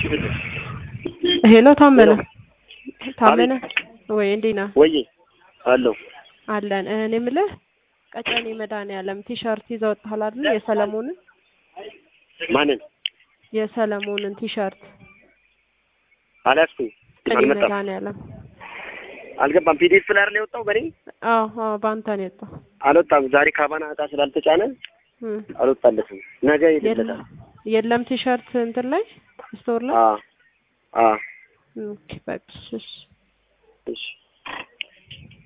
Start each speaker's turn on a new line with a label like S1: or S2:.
S1: ሄሎ ታመነ ታመነ ወይ እንዴት ነህ?
S2: ወይ አለሁ
S1: አለን እኔ የምልህ ቀጨኔ መድኃኒዓለም ቲሸርት ይዘው ወጥተሃል አይደል? የሰለሞንን
S2: ማንን
S1: የሰለሞንን ቲሸርት
S2: አልያዝኩም
S1: ቀጨኔ
S2: አልመጣም
S1: መድኃኒዓለም
S2: አልገባም ፒዲኤፍ ላይ አይደል የወጣው በኔ
S1: አዎ አዎ በአንተ ነው የወጣው።
S2: አልወጣም ዛሬ ካባና እቃ ስላልተጫነ
S1: እም።
S2: አልወጣለትም ነገ
S1: የለም
S2: ይልለታል
S1: የለም ቲሸርት እንትን ላይ ስቶር ላይ
S2: አ አ
S1: ኦኬ በቃ እሺ
S2: እሺ